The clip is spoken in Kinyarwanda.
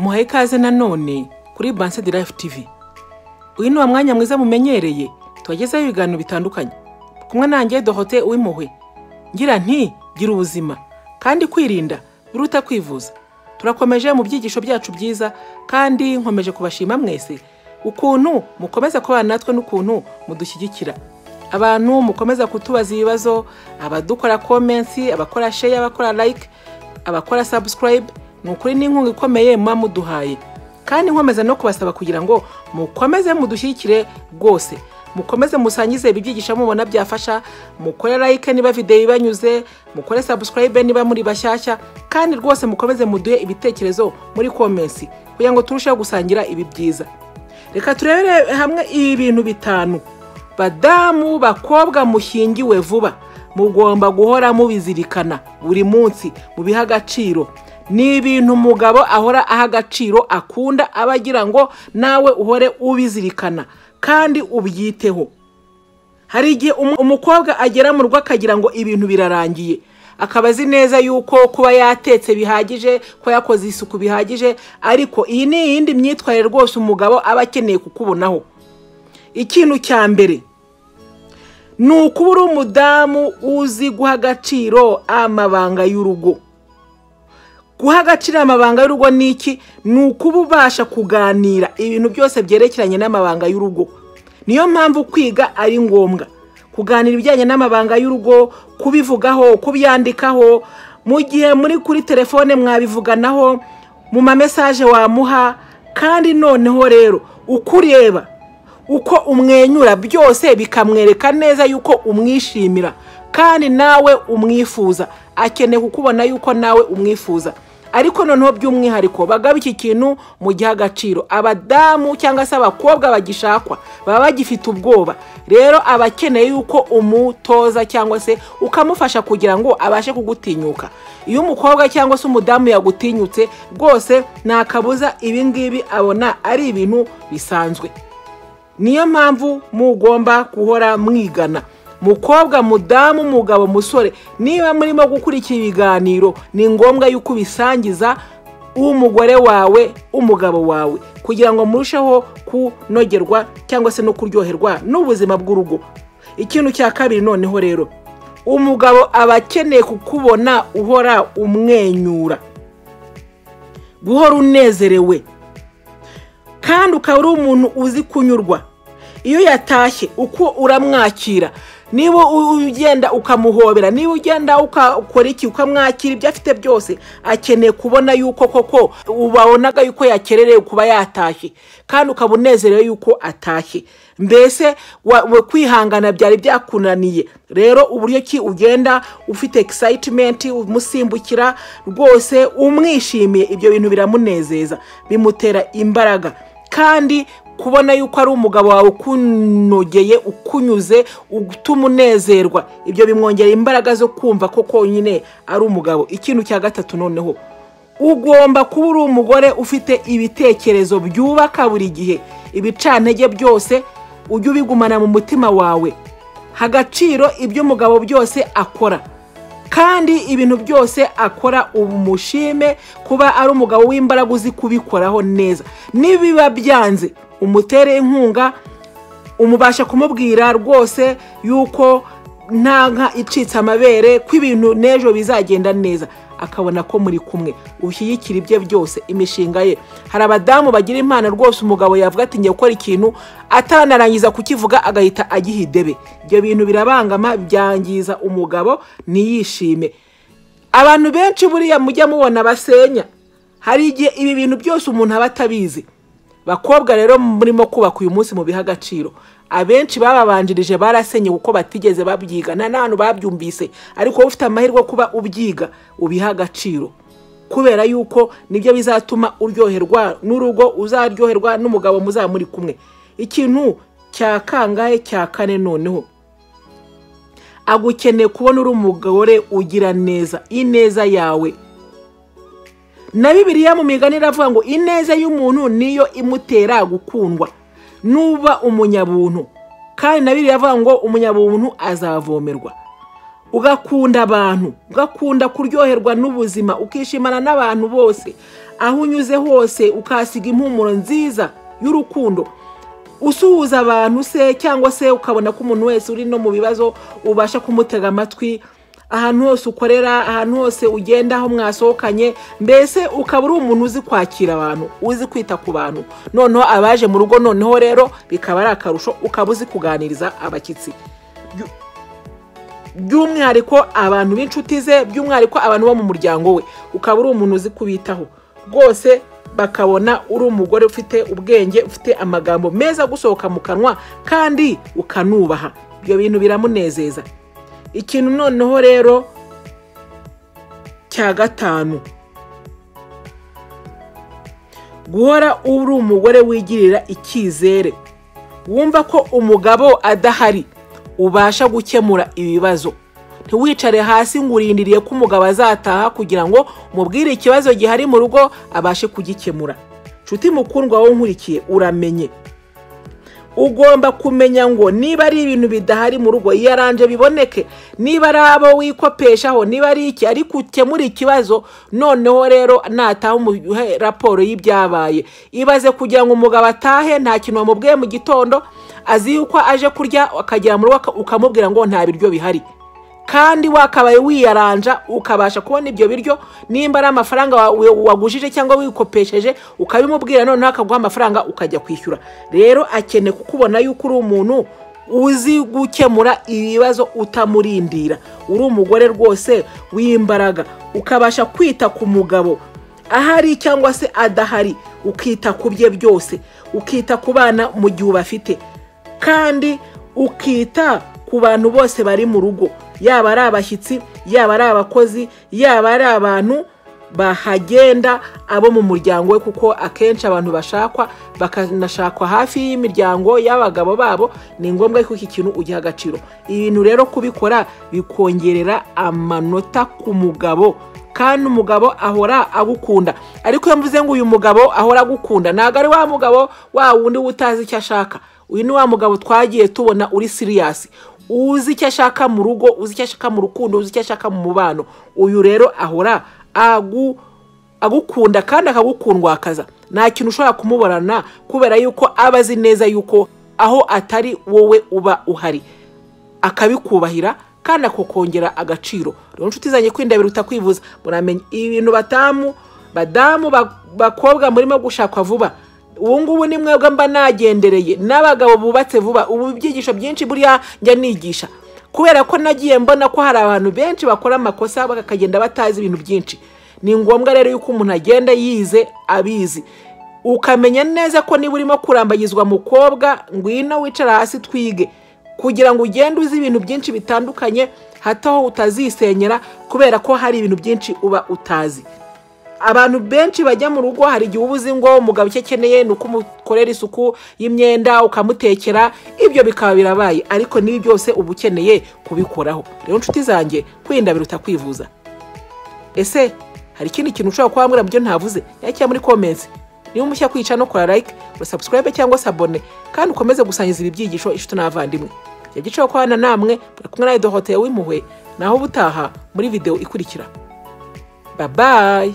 duhaye ikaze nanone kuri banse de life tv uyu ni wa mwanya mwiza mumenyereye tubagezaho ibiganiro bitandukanye kumwe nanjye dohote uw'impuhwe ngira nti gira ubuzima kandi kwirinda biruta kwivuza turakomeje mu byigisho byacu byiza kandi nkomeje kubashima mwese ukuntu mukomeza kubana natwe n'ukuntu mudushyigikira abantu mukomeza kutubaza ibibazo abadukora komensi abakora sheya abakora layike abakora sabusikarayibe ni ukuri n'inkunga ikomeye muba muduhaye kandi nkomeza no kubasaba kugira ngo mukomeze mudushyigikire rwose mukomeze musangize ibi byigisho mubona byafasha mukore layike niba videwo ibanyuze mukore sabusikarayibe niba muri bashyashya kandi rwose mukomeze muduhe ibitekerezo muri komensi kugira ngo turusheho gusangira ibi byiza reka turebere hamwe ibi bintu bitanu badamu bakobwa mushyingiwe vuba mugomba guhora mubizirikana buri munsi mubiha agaciro ni ibintu umugabo ahora aha agaciro akunda aba agira ngo nawe uhore ubizirikana kandi ubyiteho hari igihe umukobwa agera mu rugo akagira ngo ibintu birarangiye akaba azi neza yuko kuba yatetse bihagije kuba yakoze isuku bihagije ariko iyi ni iyindi myitwarire rwose umugabo aba akeneye kukubonaho ikintu cya mbere ni ukuba uri umudamu uzi guha agaciro amabanga y'urugo guha agaciro amabanga y'urugo ni iki ni ukuba ubasha kuganira ibintu byose byerekeranye n'amabanga y'urugo niyo mpamvu kwiga ari ngombwa kuganira ibijyanye n'amabanga y'urugo kubivugaho kubyandikaho mu gihe muri kuri telefone mwabivuganaho mu mamesaje wamuha kandi noneho rero uko ureba uko umwenyura byose bikamwereka neza yuko umwishimira kandi nawe umwifuza akeneye kukubona yuko nawe umwifuza ariko noneho by'umwihariko bagabe iki kintu mu gihe agaciro abadamu cyangwa se abakobwa bagishakwa baba bagifite ubwoba rero aba akeneye yuko umutoza cyangwa se ukamufasha kugira ngo abashe kugutinyuka iyo umukobwa cyangwa se umudamu yagutinyutse rwose nta kabuza ibi ngibi abona ari ibintu bisanzwe niyo mpamvu mugomba guhora mwigana mukobwa mudamu mugabo musore niba murimo gukurikira ibiganiro ni ngombwa yuko ubisangiza umugore wawe umugabo wawe kugira ngo murusheho kunogerwa cyangwa se no kuryoherwa n'ubuzima bw'urugo ikintu cya kabiri noneho rero umugabo aba akeneye kukubona uhora umwenyura guhora unezerewe kandi ukaba uri umuntu uzi kunyurwa iyo yatashye uko uramwakira niba ugenda ukamuhobera niba ugenda ukakora iki ukamwakira ibyo afite byose akeneye kubona yuko koko ubabonaga yuko yakererewe kuba yatashye kandi ukaba unezerewe yuko atashye mbese kwihangana byari byakunaniye rero uburyo ki ugenda ufite egisayitimenti umusimbukira rwose umwishimiye ibyo bintu biramunezeza bimutera imbaraga kandi kubona yuko ari umugabo wawe ukunogeye ukunyuze utuma unezerwa ibyo bimwongera imbaraga zo kumva ko konyine ari umugabo ikintu cya gatatu noneho ugomba kuba uri umugore ufite ibitekerezo byubaka buri gihe ibicantege byose ujye ubigumana mu mutima wawe hagaciro ibyo umugabo byose akora kandi ibintu byose akora umushime kuba ari umugabo w'imbaraga uzi kubikoraho neza nibiba byanze umutere inkunga umubasha kumubwira rwose yuko nta nka icitse amabere ko ibintu n'ejo bizagenda neza akabona ko muri kumwe ushyigikira ibye byose imishinga ye hari abadamu bagira impano rwose umugabo yavuga ati ngiye gukora ikintu atanarangiza kukivuga agahita agiha idebe ibyo bintu birabangama byangiza umugabo ntiyishime abantu benshi buriya mujya mubona basenya hari igihe ibi bintu byose umuntu aba atabizi bakobwa rero murimo kubaka uyu munsi mu biha agaciro abenshi bababanjirije barasenye kuko batigeze babyiga nta n'ahantu babyumvise ariko wowe ufite amahirwe kuba ubyiga ubiha agaciro kubera yuko nibyo bizatuma uryoherwa n'urugo uzaryoherwa n'umugabo muzaba muri kumwe ikintu cya kangahe cya kane noneho agukeneye kubona uri umugore ugira neza ineza yawe na bibiriya mu migani iravuga ngo ineza y'umuntu niyo imutera gukundwa nuba umunyabuntu kandi na bibiri avuga ngo umunyabuntu azavomerwa ugakunda abantu ugakunda kuryoherwa n'ubuzima ukishimana n'abantu bose aho unyuze hose ukahasiga impumuro nziza y'urukundo usuhuza abantu se cyangwa se ukabona ko umuntu wese uri no mu bibazo ubasha kumutega amatwi ahantu hose ukorera ahantu hose ugenda aho mwasohokanye mbese ukaba uri umuntu uzi kwakira abantu uzi kwita ku bantu noneho abaje mu rugo noneho rero bikaba ari akarusho ukaba uzi kuganiriza abashyitsi Byu- by'umwihariko abantu b'inshuti ze by'umwihariko abantu bo mu muryango we ukaba uri umuntu uzi kubitaho rwose bakabona uri umugore ufite ubwenge ufite amagambo meza gusohoka mu kanwa kandi ukanubaha ibyo bintu biramunezeza ikintu noneho rero cya gatanu guhora uri umugore wigirira icyizere wumva ko umugabo adahari ubasha gukemura ibibazo ntiwicare hasi ngo urindiriye ko umugabo azataha kugira ngo umubwire ikibazo gihari mu rugo abashe kugikemura nshuti mukundwa wowe nkurikiye uramenye ugomba kumenya ngo niba ari ibintu bidahari mu rugo yaranje biboneke niba ari abo wikopeshaho niba ari iki ariko ukemura ikibazo noneho rero nataha umuhe raporo y'ibyabaye ibaze kugira ngo umugabo atahe nta kintu wamubwiye mu gitondo azi yuko aje kurya akagera mu rugo aka- ukamubwira ngo nta biryo bihari kandi wakabaye wiyaranja ukabasha kubona ibyo biryo nimba ari amafaranga wa- wa- wagujije cyangwa wikopesheje ukabimubwira noneho akaguha amafaranga ukajya kwishyura rero akeneye kukubona yuko uri umuntu uzi gukemura ibibazo utamurindira uri umugore rwose w'imbaraga ukabasha kwita ku mugabo ahari cyangwa se adahari ukita ku bye byose ukita ku bana mu gihe ubafite kandi ukita ku bantu bose bari mu rugo yaba ari abashyitsi yaba ari abakozi yaba ari abantu bahagenda abo mu muryango we kuko akenshi abantu bashakwa bakanashakwa hafi y'imiryango y'abagabo babo ni ngombwa ko iki kintu ugiha agaciro ibintu rero kubikora bikongerera amanota ku mugabo kandi umugabo ahora agukunda ariko iyo mvuze ngo uyu mugabo ahora agukunda ntabwo ari wa mugabo wa wundi utazi icyo ashaka uyu ni wa mugabo twagiye tubona uri siriyasi uzi icyo ashaka mu rugo uzi icyo ashaka mu rukundo uzi icyo ashaka mu mubano uyu rero ahora agu agukunda kandi akagukundwakaza nta kintu ushobora kumuburana kubera yuko aba azi neza yuko aho atari wowe uba uhari akabikubahira kandi akakongera agaciro rero inshuti zanjye kwirinda biruta kwivuza muramenya ibintu batamu badamu ba- bakobwa murimo gushakwa vuba ubu ngubu ni mwebwe mba nagendereye n'abagabo bubatse vuba ubu ibyigisho byinshi buriya njya nigisha kubera ko nagiye mbona ko hari abantu benshi bakora amakosa bakagenda batazi ibintu byinshi ni ngombwa rero yuko umuntu agenda yize abizi ukamenya neza ko niba urimo kurambagizwa mukobwa ngwino wicara hasi twige kugira ngo ugende uzi ibintu byinshi bitandukanye hato aho utazisenyera kubera ko hari ibintu byinshi uba utazi abantu benshi bajya mu rugo hari igihe uba uzi ngo umugabo icyo akeneye ni uko umukorera isuku y'imyenda ukamutekera ibyo bikaba birabaye ariko n'ibi byose uba ukeneye kubikoraho rero nshuti zanjye kwirinda biruta kwivuza ese hari ikindi kintu ushobora kuba wambwira mu byo ntavuze yakira muri komensi niba umushya kwica no kora like urasabusurayibe cyangwa se abone kandi ukomeze gusangiza ibi byigisho inshuti n'abavandimwe igihe gicaho kubana namwe muri kumwe na dohoteye w'impuhwe naho ubutaha muri video ikurikira babayi